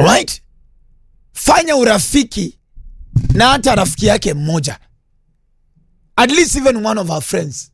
Alright? Fanya urafiki na hata rafiki yake mmoja, at least even one of our friends.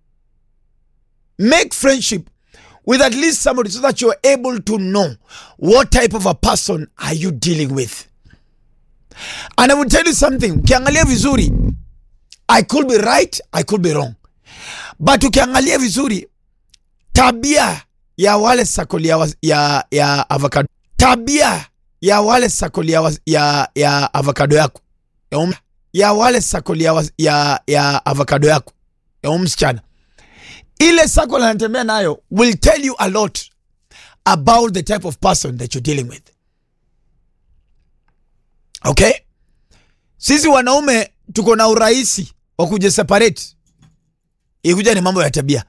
Make friendship with at least somebody so that you're able to know what type of a person are you dealing with. And I will tell you something, ukiangalia vizuri, I could be right, I could be wrong, but ukiangalia vizuri tabia ya wale sakoli ya, wa- ya, ya avocado tabia ya wale sakoli ya, wa- ya, ya avocado yako ya, um, ya wale sakoli ya, wa- ya, ya avocado yako ya um msichana ile sakoli anatembea nayo will tell you a lot about the type of person that you're dealing with okay sisi wanaume tuko na urahisi wa kujiseparate ikuja ni mambo ya tabia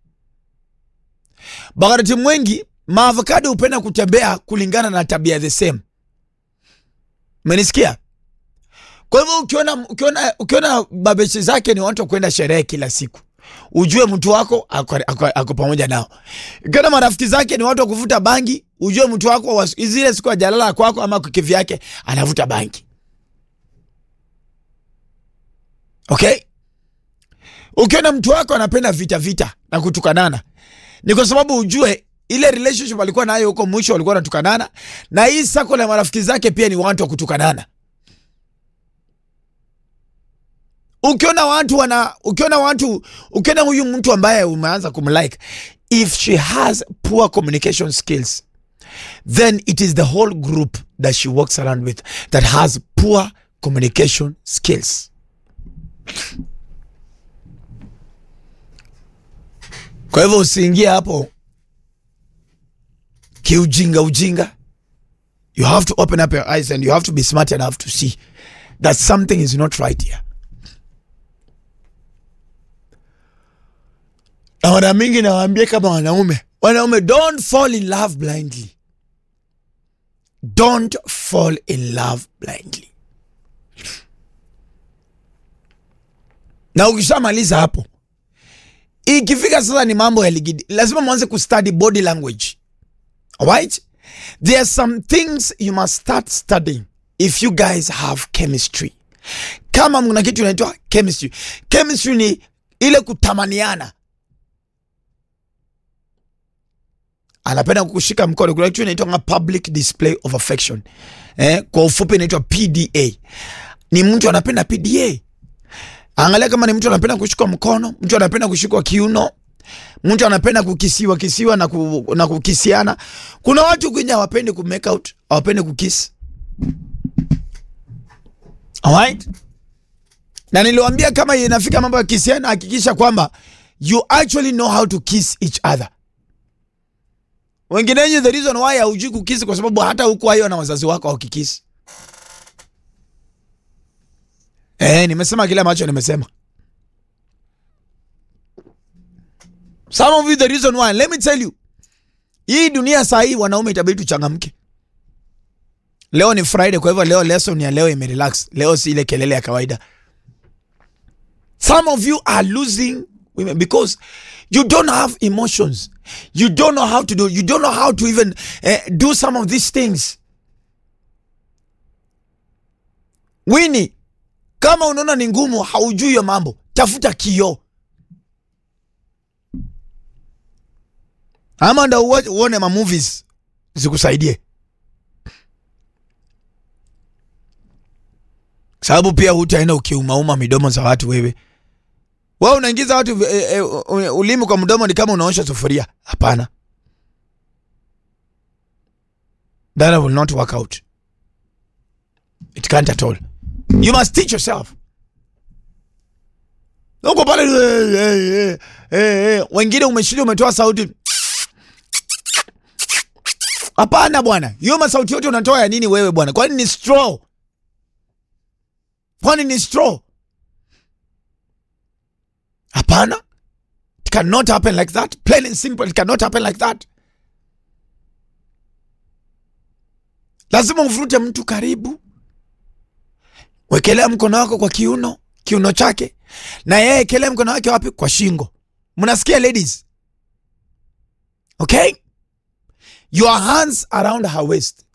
wakati mwengi maavokado hupenda kutembea kulingana na tabia the same menisikia kwa hivyo ukiona, ukiona, ukiona babeshi zake ni watu wa kwenda sherehe kila siku ujue mtu wako ako, ako, ako pamoja nao ukiona marafiki zake ni watu wa kuvuta bangi ujue mtu wako wa- zile siku ajalala kwako ama kivi yake anavuta bangi okay ukiona mtu wako anapenda vita vita na kutukanana ni kwa sababu ujue ile relationship alikuwa nayo huko mwisho walikuwa wanatukanana na hii sako la marafiki zake pia ni watu wa kutukanana ukiona watu wana ukiona watu ukiona huyu mtu ambaye umeanza kumlike if she has poor communication skills then it is the whole group that she walks around with that has poor communication skills kwa hivyo usiingie hapo kiujinga ujinga you have to open up your eyes and you have to be smart enough to see that something is not right here na mara mingi nawaambia kama wanaume wanaume don't fall in love blindly don't fall in love blindly na ukishamaliza hapo ikifika sasa ni mambo ya ligidi lazima mwanze kustudy body language alright there are some things you must start studying if you guys have chemistry kama mna kitu inaitwa chemistry chemistry ni ile kutamaniana anapenda kukushika mkono kuna kitu inaitwa public display of affection eh, kwa ufupi inaitwa pda ni mtu anapenda pda angalia kama ni mtu anapenda kushikwa mkono mtu anapenda kushikwa kiuno mtu anapenda kukisiwa kisiwa na, ku, na kukisiana kuna watu kwenye hawapendi ku make out hawapendi kukisi alright na niliwambia kama inafika mambo ya kisiana hakikisha kwamba you actually know how to kiss each other wengine wenyu the reason why haujui kukisi kwa sababu hata huku hayo na wazazi wako wakikisi Eh, nimesema kile ambacho nimesema. Some of you the reason why, let me tell you. Hii dunia saa hii wanaume itabidi tuchangamke. Leo ni Friday kwa hivyo leo lesson ya leo imerelax. Leo si ile kelele ya kawaida. Some of you are losing women because you don't have emotions. You don't know how to do. You don't know how to even eh, do some of these things. Winnie, kama unaona ni ngumu haujui hiyo mambo tafuta kioo ama ndo uwe- uone ma movies zikusaidie sababu pia hutaenda ukiumauma midomo za watu wewe wewe unaingiza watu eh, eh, ulimi kwa mdomo ni kama unaosha sufuria hapana that will not work out it can't at all you must teach yourself uko pale eh, eh, eh, eh, wengine umeshilia umetoa sauti hapana bwana hiyo masauti yote unatoa ya nini wewe bwana kwani ni straw kwani ni straw hapana it cannot happen like that plain and simple it cannot happen like that lazima uvurute mtu karibu wekelea mkono wako kwa kiuno kiuno chake na yeye ekelea mkono wake wapi kwa shingo mnasikia ladies okay your hands around her waist